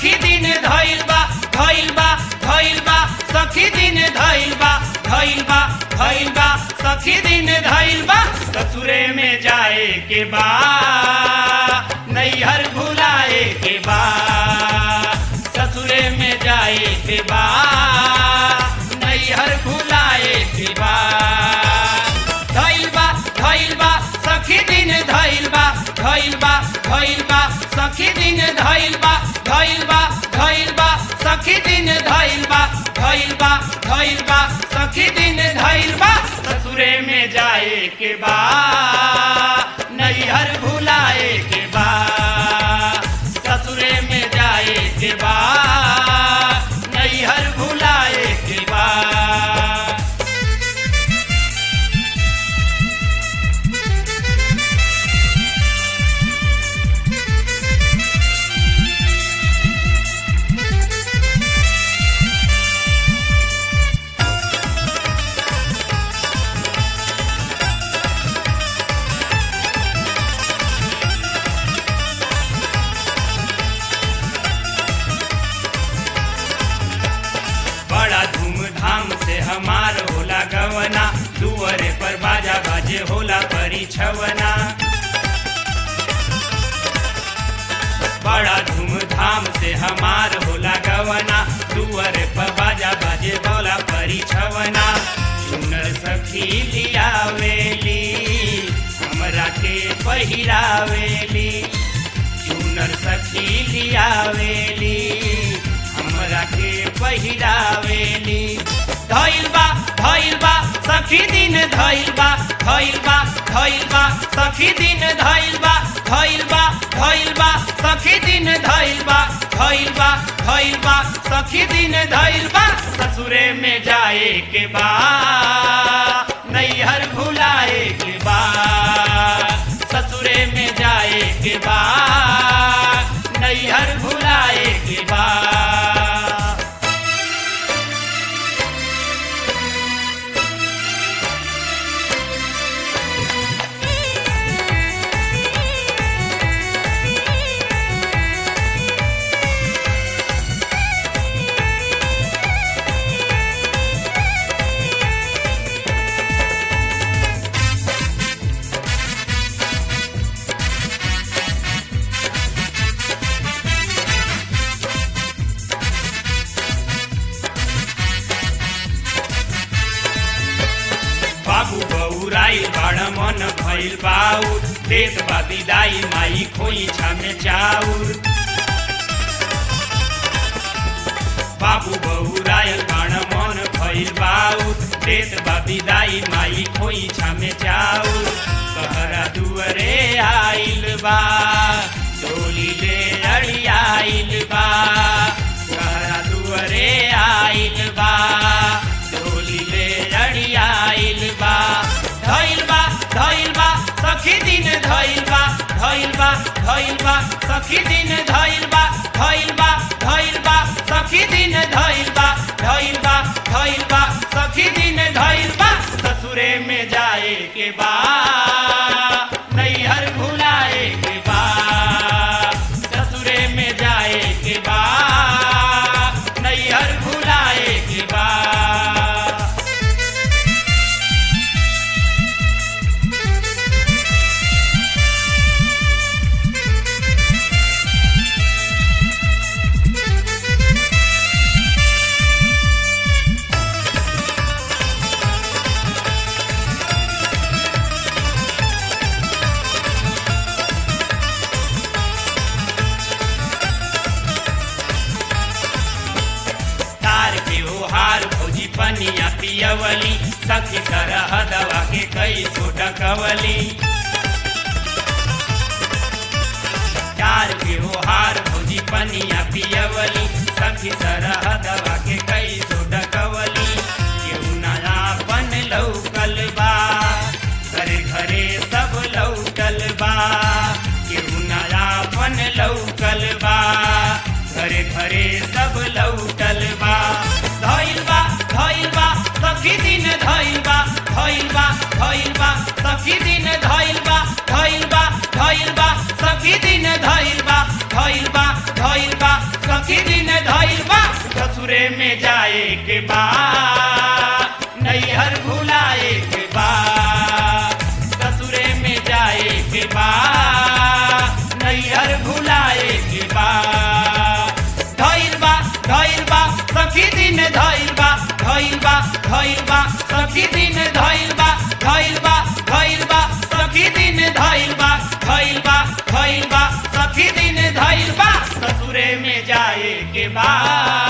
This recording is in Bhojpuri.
सखी दिन धइल बा धइल बा धइल बा सखी दिन धइल बा धइल बा धइल बा सखी दिन धइल बा ससुरे में जाए के बा नैहर भुलाए के बा ससुरे में जाए के बा नैहर भुलाए के बा धइल बा धइल बा सखी दिन धइल बा धइल बा धइल बा सखी दिन धइल बा धइल बा धइल बा सखी दिन धइल बा धइल बा धइल बा सखी दिन धइल बा ससुरे में जाए के बा नैहर भुलाए के बा ससुरे में जाए के बा नैहर भुलाए के बा बड़ा धूमधाम से हमार होला गवना दुअरे पर बाजा बाजे होला परिछवना बड़ा धूमधाम से हमार होला गवना दुअरे पर बाजा बाजे होला परिछवना सुनर सखी लियावेली हमरा के पहिरावेली सुनर सखी लियावेली हमरा के पहिरावेली धइल बा धइल बा सखी दिन धइल बा धइल बा धइल बा सखी दिन धइल बा धइल बा धइल बा सखी दिन धइल बा धइल बा धइल बा सखी दिन धइल बा ससुरे में जाए के बा नैहर भुलाए के बा ससुरे में जाए के बा नैहर भुलाए के बा बाबू बौराई बड़ मन भइल बाउर देत बा विदाई माई खोई छामे चाउर बाबू बौराई बड़ मन भइल बाउर देत बा विदाई माई खोई छामे चाउर कहरा दुअरे आइल बा डोली ले अड़ी आइल बा कहरा दुअरे आइल बा डोली ले अड़ी आइल बा धइल बा धइल बा सखी दिन धइल बा धइल बा धइल बा सखी दिन धइल बा धइल बा धइल बा सखी दिन धइल बा धइल बा धइल बा सखी दिन धइल बा ससुरे में जाए के बा नैहर भुलाए के बा ससुरे में जाए के बा नैहर भुलाए के बा तार के ओहार भौजी पनिया पियवली सखी सरहदवा के कई सो डकवली तार के ओहार भौजी पनिया पियवली सखी सरहदवा के कई सो डकवली केहू नया बन लौकल बा घरे घरे सब लौटल बा केहू नया बन लौकल बा घरे घरे सब लौटल बा धइल बा धइल बा सखी दिन धइल बा धइल बा धइल बा सखी दिन धइल बा धइल बा धइल बा सखी दिन धइल बा धइल बा धइल बा सखी धइल बा सखी दिन धइल बा धइल बा धइल बा सखी दिन धइल बा धइल बा धइल बा सखी दिन धइल बा ससुरे में जाए के बाद